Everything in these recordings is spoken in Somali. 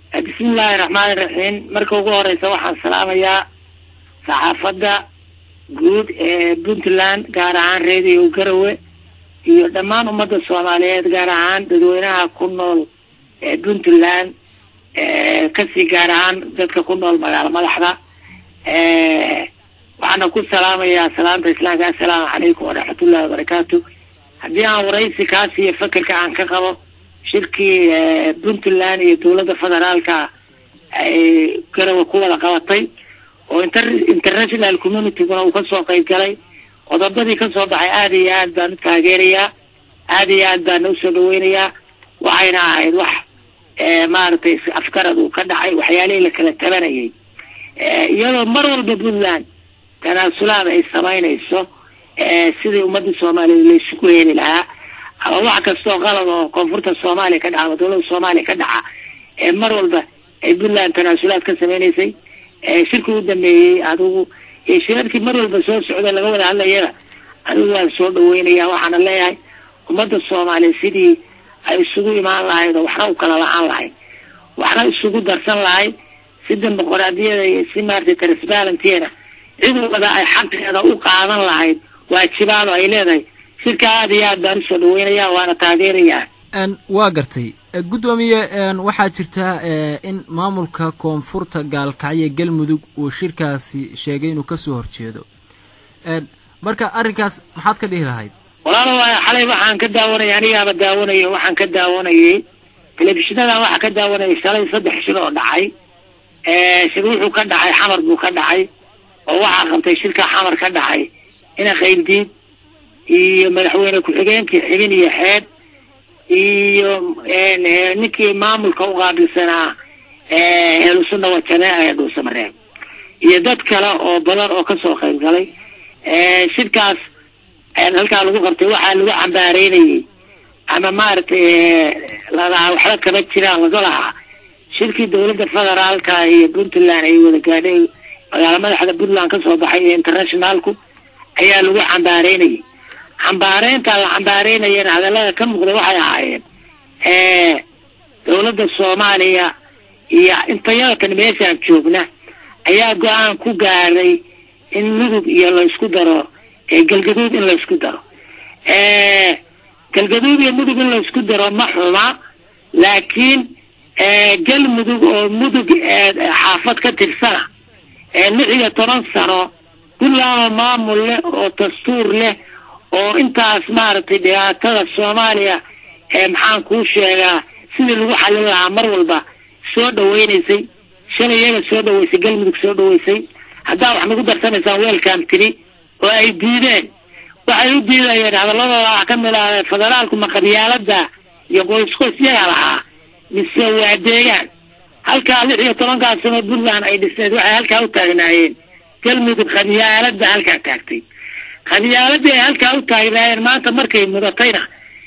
bismillaahi raxmaani raxiim marka ugu horeysa waxaan salaamayaa saxaafadda guud ee puntland gaar ahaan reediyo garawe iyo dhammaan ummadda soomaaliyeed gaar ahaan dadweynaha ku nool ee puntland kasii gaar ahaan dadka ku nool magaalo madaxda waxaana ku salaamayaa salaamta islaamka assalaamu calaykum waraxmatullahi wabarakaatu haddii aan waraysi kaas iyo fekerka aan ka qabo shirkii puntland iyo dowladda federaalka ay garawa ku wada qabatay oo inter international communityguna uu kasoo qayb galay qodobadii kasoo baxay aada iyo aad baan u taageerayaa aada iyo aad baana usoo dhaweynayaa waxayna ahayd wax maaragtay afgarad uu ka dhacay waxyaalihii la kala tabanayay iyadoo mar walba puntland tanaasulaad ay samaynayso sidii ummadda soomaaliyeed laysugu heli lahaa ama wax kastoo qalad oo koonfurta soomaaliya ka dhaca ama dowladda soomaaliya ka dhaca ee mar walba ay puntland tanaasulaad ka sameynaysay shirkii u dambeeyey adigu iyo shirarkii mar walba soo socda laga wada hadlayana adigu waan soo dhaweynaya waxaana leeyahay ummadda soomaaliya sidii ay isugu imaan lahayd oo waxna u kala la-aan lahayd waxna isugu darsan lahayd si dimuqraadiyada iyo si maaragtay transparentyna cid walba ay xaqeeda u qaadan lahayd waajibaado ay leedahay shirka aada iyo aad baan usoo dhaweynaya waana taageerayaa waa gartay guddoomiye waxaa jirta in maamulka koonfurta gaalkacyo galmudug uu shirkaasi sheegay inuu kasoo horjeedo marka arrinkaas maxaad ka dhihi lahayd walaalo xalay waxaan ka daawanayay anigaaba daawanayay waxaan ka daawanayay telefishinnadan waxaa ka daawanayay shalay saddex shir oo dhacay shir wuxuu ka dhacay xamar buu ka dhacay oo waxaa qabtay shirka xamar ka dhacay ina qayndiid iyo madaxweyne ku-xigeenkii xibin iyo xeed iyo ninkii maamulka u qaabilsanaa ehlusunna wajameeca ee dhuusamareeb iyo dad kale oo badan oo kasoo qayb galay shirkaas halkaa lagu qabtay waxaa lagu cambaareynayay ama maaragtay ladahaa waxba kama jiraan laga lahaa shirkii dowladda federaalka iyo puntland ay wada gaadhay magaalo madaxda puntland kasoo baxay iyo internationalku ayaa lagu cambaareynayay cambaareynta la cambaareynayana hadallada ka muuqda waxay ahaayeen dowladda soomaaliya iyo intayadakan meeshaan joogna ayaa go-aan ku gaaray in mudug iyo laysku daro galgaduud in laysku daro galgaduud iyo mudug in laysku daro ma xuma laakiin galmudug oo mudug xaafad ka tirsana lix iyo toban sano puntland oo maamul leh oo dastuur leh oo intaas maaragtay dhibaatada soomaaliya ee maxaan kuu sheegaa sidii lagu xallin lahaa mar walba soo dhaweynaysay shalay iyaga soo dhaweysay galmudug soo dhaweysay haddaa wax nagu darsanaysaan weelkaan tiri oo ay diideen waxay u diidayeen hadalladooda wax ka mid ah federaalku ma qabyaalada iyo qoysqoys yaga lahaa mise waa deegaan halkaa lix iyo tobankaa sano puntland ay dhisneed waxay halkaa u taagnaayeen galmudug qabyaalada halkaa taagtay qabyaaladii ay halkaa u taagnaayeen maanta markay mudatayna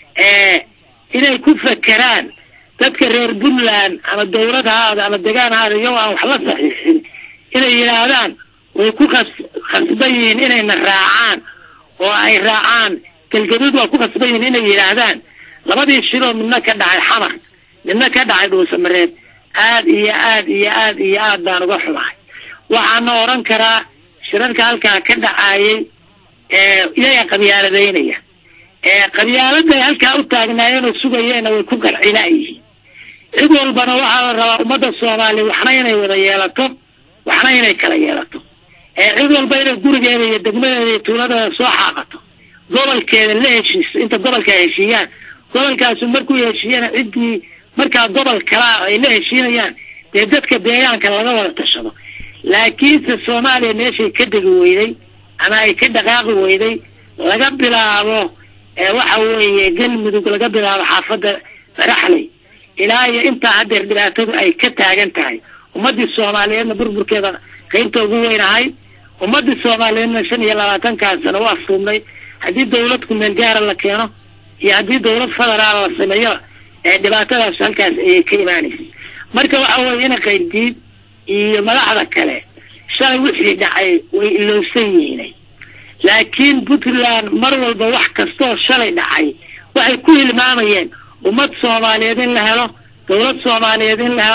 inay ku fakeraan dadka reer puntland ama dawlad haada ama degaan haada iyagoo aan wax la saxiixin inay yidhaahdaan way ku khas khasban yihiin inayna raacaan oo ay raacaan galgaduud waa ku khasban yihiin inay yidhaahdaan labadii shiroo midna ka dhacay xamar midna ka dhacay dhuusamareed aad iyo aad iyo aad iyo aad baan uga xumahay waxaana odhan karaa shirarka halkaa ka dhacaayay iyaga qabyaaladaynaya qabyaalada ay halkaa u taagnaayeen oo sugayeenna way ku qarcinaayihiin cid walbana waxaa la rabaa ummadda soomaaliya waxna inay wada yeelato waxna inay kala yeelato cid walba inay gurigeeda iyo degmadeeda iyo tuuladeeda soo xaaqato gobolkeeda la heshiiso inta gobolka heshiiyaan gobolkaasu markuu heshiiyana ciddii markaa gobol kalaa ay la heshiinayaan dee dadka deegaanka laga wada tashado laakiinse soomaaliya meeshay ka degi weyday ama ay ka dhaqaaqi weyday laga bilaabo waxa weeye galmudug laga bilaabo xaafadda baraxley ilaa iyo intaa haddeer dhibaatadu ay ka taagan tahay ummadii soomaaliyeedna burburkeeda qaybta ugu weyn ahay ummadii soomaaliyeedna shan iyo labaatankaa sano u afruumnay haddii dawlad kumeel gaara la keeno iyo haddii dawlad federaal la sameeyo ee dhibaatadaas halkaas ayay ka imaanaysa marka waxa weeye ina qayrdiid iyo madaxda kale shalay wixii dhacay way ilowsan yihiinay laakiin puntland mar walba wax kastooo shalay dhacay waxay ku hilmaamayeen ummad soomaaliyeed in la helo dawlad soomaaliyeed in la helo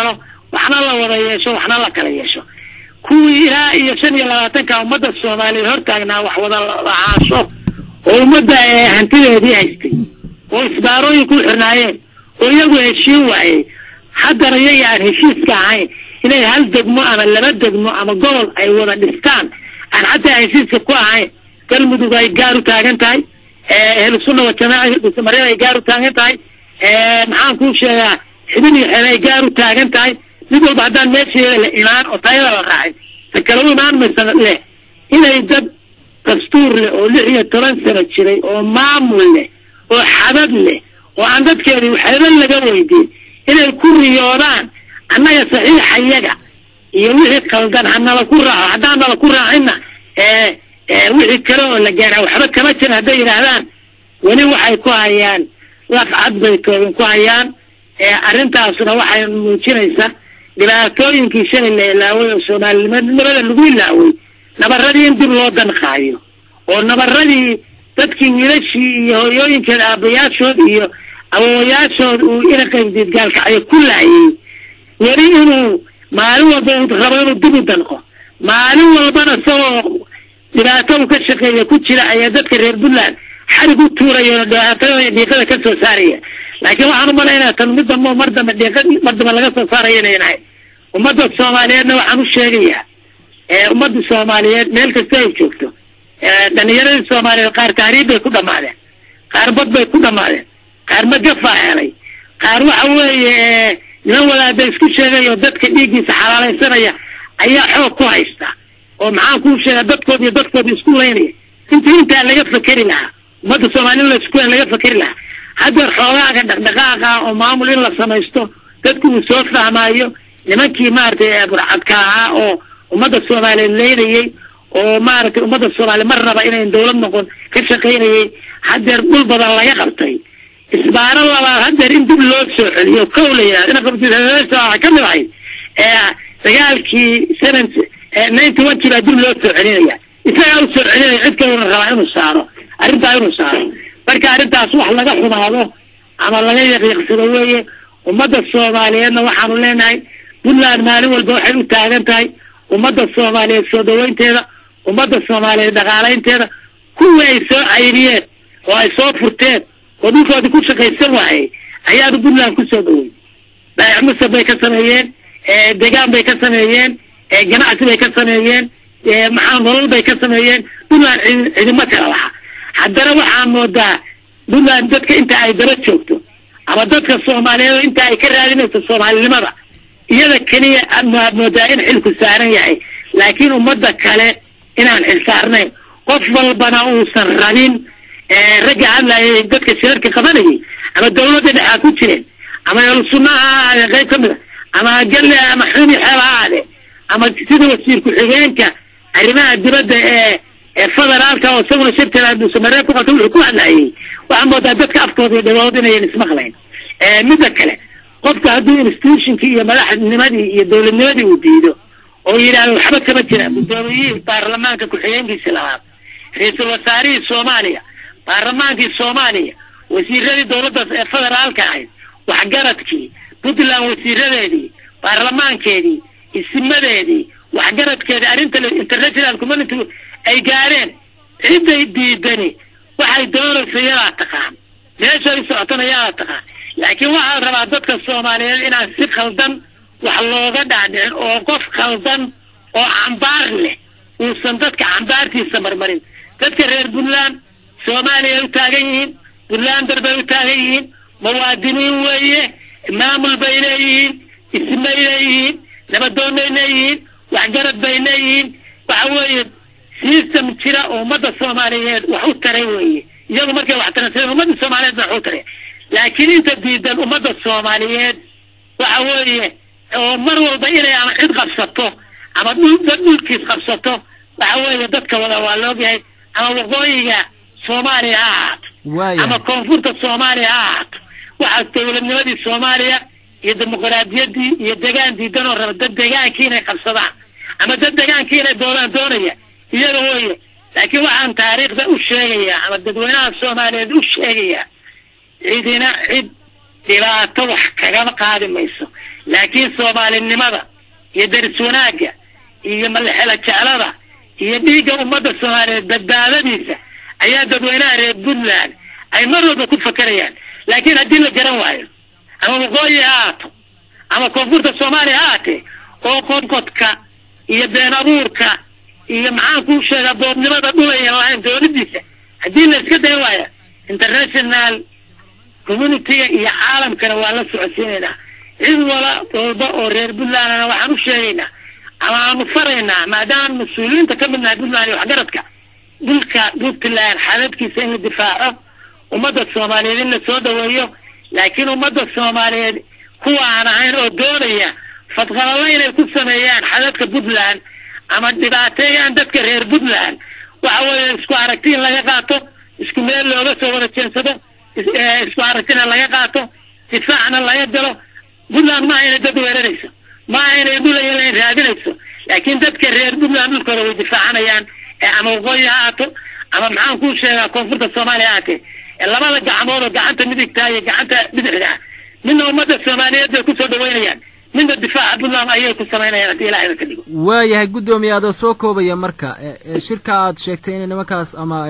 waxna la wada yeesho waxna la kala yeesho kuwii ilaa iyo shan iyo labaatanka ummadda soomaaliyeed hortaagnaa wax wada lahaansho oo ummadda ee hantideedii haystay oo isbaarooyin ku xirnaayeen oo iyagu heshiin waayey haddana iyaga aan heshiiska ahayn inay hal degmo ama laba degmo ama gobol ay wada dhistaan aan xataa heshiiska ku ahayn galmudug ay gaar u taagan tahay ehlusunna wajamaaca dhuusamareed ay gaar u taagan tahay maxaan kuu sheegaa xibin iyo xeele ay gaar u taagan tahay mid walba haddaan meesheeda la imaan oo tayada la raacay ta kale u imaan maysa leh inay dad dastuur leh oo lix iyo toban sano jiray oo maamul leh oo xadad leh oo aan dadkeedii waxba laga weydiin inay ku riyoodaan annaga saxiixayaga iyo wixii qaldan hanala ku raaco haddaan nala ku raacinna wixii kale oo la gaara waxba kama jira hadday yidhaahdaan weli waxay ku hayaan laf cad bay toobin ku hayaan arrintaasuna waxay muujinaysaa dhibaatooyinkii shalay la ilaaway oo soomaalinimada lagu ilaaway nabaradii in dib loo danqaayo oo nabaradii dadkii wiilashii iyo hooyooyinkeed aabbayaashood iyo awowayaashood uu ina qaybdiid gaalkacyo ku laayay weli inuu maalin walba uu rabo inuu dib u danqo maalin walbana isagoo dhibaato uu ka shaqeeya ku jira ayaa dadka reer puntland xarig u tuuraya oo dhibaatada dhiiqada ka soo saaraya laakiin waxaan umalaynaa tan mid dambe mar dambe dhiiqa mar dambe laga soo saaraya inay nahay ummadda soomaaliyeedna waxaan u sheegayaa ummadda soomaaliyeed meel kasta ay joogto dhalinyaradii soomaaliyeed qaar tahriib bay ku dhamaadeen qaar bad bay ku dhamaadeen qaar magafaa helay qaar waxa weeye niman wadaada isku sheegay oo dadka dhiiggiisa xalaalaysanaya ayaa xoog ku haysta oo maxaan kuu sheegaa dadkood iyo dadkoodi isku laynaya intii intaa laga fakeri lahaa ummadda soomaaliyed laisku laga fakeri lahaa haddeer xoogaaga dhaqdhaqaaqa oo maamul in la samaysto dadku uu soo fahmaayo nimankii maaragtay burcadka ahaa oo ummadda soomaaliyeed leynayey oo maaragtay ummadda soomaaliya mar raba inayn dawlad noqon ka shaqaynayey haddeer dhul badan laga qabtay isbaaro labaad haddeer in dib loo soo celiyo kow la yidhahdo ina qabtiwaxa ka mid ahayd dagaalkii seven ninety one kii baa dib loo soo celinaya isagaa u soo celinaya cid kaluna rabaa inuu saaro arrintaa inuu saaro marka arrintaas wax laga xumaado ama laga yaqiiqsado weeye ummadda soomaaliyeedna waxaanu leenahay puntland maalin walba waxay u taagan tahay ummadda soomaaliyeed soo dhaweynteeda ummadda soomaaliyeed dhaqaalaynteeda kuwii ay soo cayriyeen oo ay soo furteen oo dhulkoodii ku shaqaysan waayey ayaanu puntland ku soo dhawey baayac musab bay ka sameeyeen degaan bay ka sameeyeen ganacsi bay ka sameeyeen maxaa nolol bay ka sameeyeen puntland cidimo kala laha haddana waxaan moodaa puntland dadka inta ay daba joogto ama dadka soomaaliyeed inta ay ka raadinayso soomaalinimada iyada keliya maad moodaa in xilku saaran yahay laakiin ummadda kale inaan xil saarnayn qof walbana uusan rabin ragga hadlayay dadka shirarka qabanayay ama dawladda dhexaa ku jireen ama ehelsunnaha ha ahaadee qayb ka mid a ama galle ama xumi xeeb ha ahaadee ama sida wasiir ku-xigeenka arrimaha dibadda ee ee federaalka oo isaguna shirkala dhuusamareeb ku qabta wuxuu ku hadlayay waxaa moodaa dadka afkooda iyo dhagood inayan ismaqlayn midda kale qofka hadduu institutionkii iyo madaxnimadii iyo dowladnimadii uu diido oo yidhaahdo waxba kama jiraan guddoomiyihii baarlamaanka ku-xigeenkiisi labaad ra-iisul wasaarihii soomaaliya baarlamaankii soomaaliya wasiiradii dowladdaas ee federaalka ahayd waxgaradkii puntland wasiiradeedii baarlamaankeedii isimadeedii waxgaradkeedii arrinta international community ay gaareen ciday diidani waxay doonaysa yadaa taqaan meeshay socotana yadaa taqaan laakiin waxaa rabaa dadka soomaaliyeed inaan si khaldan wax looga dhaadhicin oo qof khaldan oo cambaar leh uusan dadka cambaartiisa marmarin dadka reer puntland soomaaliya u taagan yihiin puntlander bay u taagan yihiin muwaadiniin weeye maamul bay leeyihiin ismay leeyihiin nabadoonnay leeyihiin waxgarad bay leeyihiin waxa weeye system jira oo ummadda soomaaliyeed wax u taray weeye iyagu markay wax taransadeen ummadda soomaaliyeed ba wax u taray laakiin inta diidan ummadda soomaaliyeed waxa weeye oo mar walba inay ama cid qabsato ama dhul dad dhulkiis qabsato waxa weeye dadka wada waa laogyahay ama waqooyiga soomaaliya ha ahaato ama koonfurta soomaaliya ha ahaato waxaas dowladnimadii soomaaliya iyo dimuqraadiyaddii iyo degaan diidan oo raba dad degaankii inay qabsadaan ama dad degaankii inay doonaan doonaya iyaga weeye laakiin waxaan taariikhda u sheegayaa ama dadweynaha soomaaliyeed u sheegayaa cidina cid dhibaato wax kagama qaadi mayso laakiin soomaalinimada iyo deris wanaagga iyo malxela jeclada iyo dhiigga ummadda soomaaliyeed badbaadadiisa ayaa dadweynaha reer puntland ay mar walba ku fakerayaan laakiin haddii la garan waayo ama waqooyi ha aato ama koonfurta soomaaliya ha aatee oo qodqodka iyo been abuurka iyo maxaan kuu sheegaa boobnimada dhulayan lahayn dowladdiisa haddii la iska dayn waaya international communitiga iyo caalamkana waa la socodsiinaynaa cid wala walba oo reer puntlandna waxaan u sheegaynaa ama aanu faraynaa maadaama mas-uuliyiinta ka midnahay puntland iyo waxgaradka dhulka puntland xadadkiisa in la difaaco ummadda soomaaliyeed in la soo dhaweeyo laakiin ummadda soomaaliyeed kuwa aan ahayn oo doonaya fadqalalo inay ku sameeyaan xadadka puntland ama dhibaateeyaan dadka reer puntland waxa weeye isku aragti in laga qaato isku meel looga soo wada jeensado isku aragtina laga qaato difaacna laga galo puntland maaha inay dad weerarayso maaha inay dhulayan raadinayso laakiin dadka reer puntland dhulkooda way difaacanayaan ama waqooyi ha aato ama maxaan kuu sheegaa koonfurta soomaaliya haatee labada gacmood oo gacanta midigtaa iyo gacanta bidixda ah midna ummadda soomaaliyeed bay kusoo dhaweynayaan midna difaaca puntland ayay ku samaynayaan haddii ilahayba ka dhigo waayahay guddoomiye adoo soo koobaya marka shirka aad sheegtay in nimankaas ama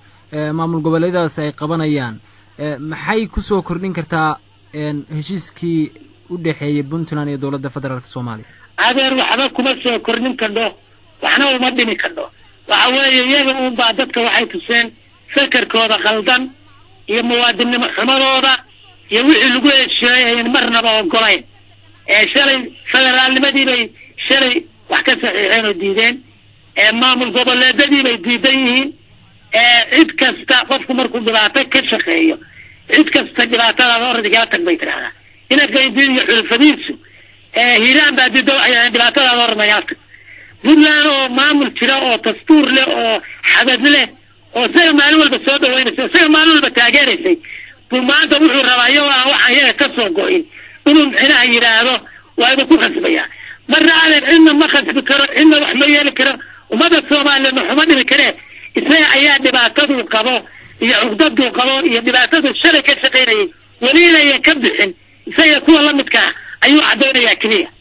maamul goboleedaas ay qabanayaan maxay kusoo kordhin kartaa heshiiskii u dhexeeyey puntland iyo dowladda federaalk soomaaliya adeer waxba kuma soo kordhin kardho waxna uma dhimi kardho waxa weeye iyaga uunbaa dadka waxay tuseen fakarkooda khaldan iyo muwaadinnimo xumadooda iyo wixii lagu hesheeyey ayan marnaba ogolayn ee shalay federaalnimadii bay shalay wax ka saxiixeen oo diideen ee maamul goboleedadii bay diidan yihiin ee cid kasta qofku markuu dhibaato ka shaqeeyo cid kasta dhibaatadaada oradi kala tag bay tidhahdaa inagaydiin iyo xulfadiisu hiiraan baa diidda waxay ahayn dhibaatadaada orad nagala tag puntland oo maamul jira oo dastuur leh oo xadad leh oo isaga maalin walba soo dhawaynaysay isaga maalin walba taageeraysay buu maanta wuxuu rabaa iyagoo aan waxaan yaga ka soo go-in inuu mixnaha yidhaahdo waa iba ku khasbayaa marna adeer cidna ma khasbi karo cidna wax ma yeeli karo ummadda soomaaliyeed maxuma dhimi karee isaga ayaa dhibaataduu qabo iyo cugdaduu qabo iyo dhibaataduu shalay ka shaqaynayay weli inayan ka bixin isaga kuwa la midkaa ayuu caddaynayaa keliya